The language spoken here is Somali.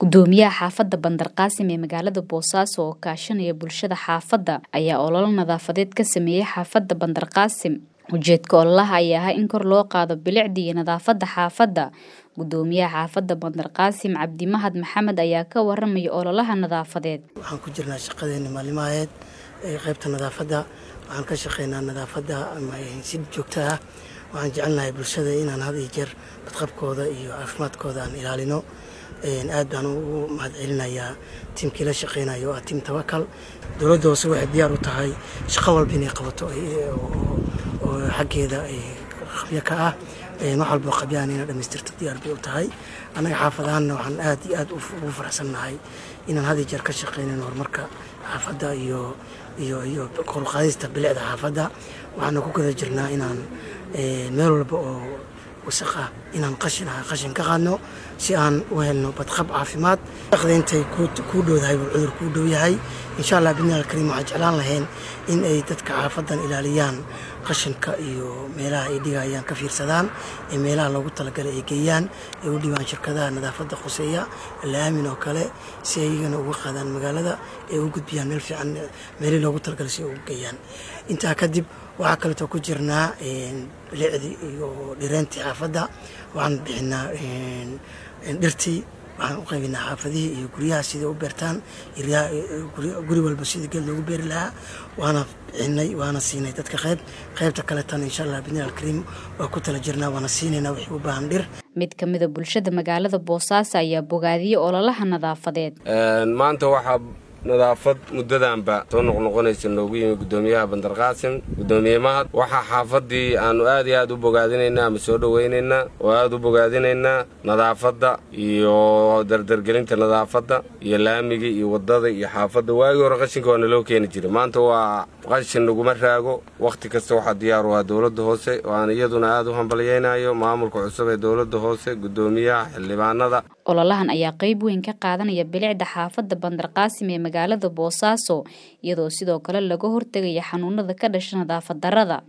gudoomiyaha xaafadda bandarqaasim ee magaalada boosaaso oo kaashanaya bulshada xaafadda ayaa ololo nadaafadeed ka sameeyey xaafadda bandarqaasim ujeedka ololaha ayaa ahaa in kor loo qaado bilicda iyo nadaafadda xaafadda gudoomiyaha xaafadda bandarqaasim cabdimahad maxamed ayaa ka waramaya ololaha nadaafadeed waxaan ku jirnaa shaqadeena maalimaheed ee qaybta nadaafadda waxaan ka shaqeynaa nadaafadda si joogto ah waxaan jecelnahay bulshada inaan had iyo jeer badqabkooda iyo caafimaadkooda aan ilaalino aad baan ugu mahad celinayaa tiimkii la shaqeynayo oo ah tiim tawakal dowladda hoose waxay diyaar u tahay shaqo walba inay qabato oo xaggeeda qabyo ka ah wax walbo qabyaan inay dhamaystirto diyaar bay u tahay annaga xaafadahanna waxaan aad iyo aad ugu faraxsannahay inaan had iyo jeer ka shaqeynayn horumarka xaafadda iyo iyo iyo koruqaadista bilicda xaafadda waxaana ku guda jirnaa inaan meel walba oo wasaq ah inaan qashin ah qashin ka qaadno si aan u helno badqab caafimaad shaqda intay kuu dhowdahay buu cudur kuu dhow yahay insha allah bidni alkariim waxaan jeclaan lahayn in ay dadka xaafadan ilaaliyaan qashinka iyo meelaha ay dhigayaan ka fiirsadaan ee meelaha loogu talagalay ay geeyaan ay u dhibaan shirkadaha nadaafadda khuseeya laamin oo kale si ay iyagana uga qaadaan magaalada ay u gudbiyaan meel fiican meelihii loogu talagalay si ay ugu geeyaan intaa kadib waxaa kaleetoo ku jirnaa bilicdii iyo dhireentii xaafadda waxaan bixinaa dhirtii waxaan u qaybinaa xaafadihii iyo guryaha siday u beertaan guri walba sidii geed loogu beeri lahaa waana bixinay waana siinay dadka qayb qaybta kaleetana insha allah bidni alkariim waa ku tala jirnaa waana siinaynaa wixii u baahan dhir mid ka mida bulshada magaalada boosaaso ayaa bogaadiyey ololaha nadaafadeed maanta waxaa nadaafad muddadanba soo noqnoqonaysa noogu yimi gudoomiyaha bandarqaasim gudoomiye mahad waxaa xaafadii aanu aad iyo aad u bogaadinaynaa ama soo dhowaynaynaa oo aad u bogaadinaynaa nadaafadda iyo dardargelinta nadaafadda iyo laamiga iyo waddada iyo xaafadda waagii hore qashinka waa naloo keeni jiray maanta waa qashin naguma raago wakhti kasta waxaa diyaar u ah dowladda hoose oo aan iyaduna aad u hambalyaynayo maamulka cusub ee dowladda hoose gudoomiyaha xildhibaanada ololahan ayaa qayb weyn ka qaadanaya bilicda xaafadda bandarqaasim ee magaalada boosaaso iyadoo sidoo kale laga hortegaya xanuunada ka dhasha nadaafad darrada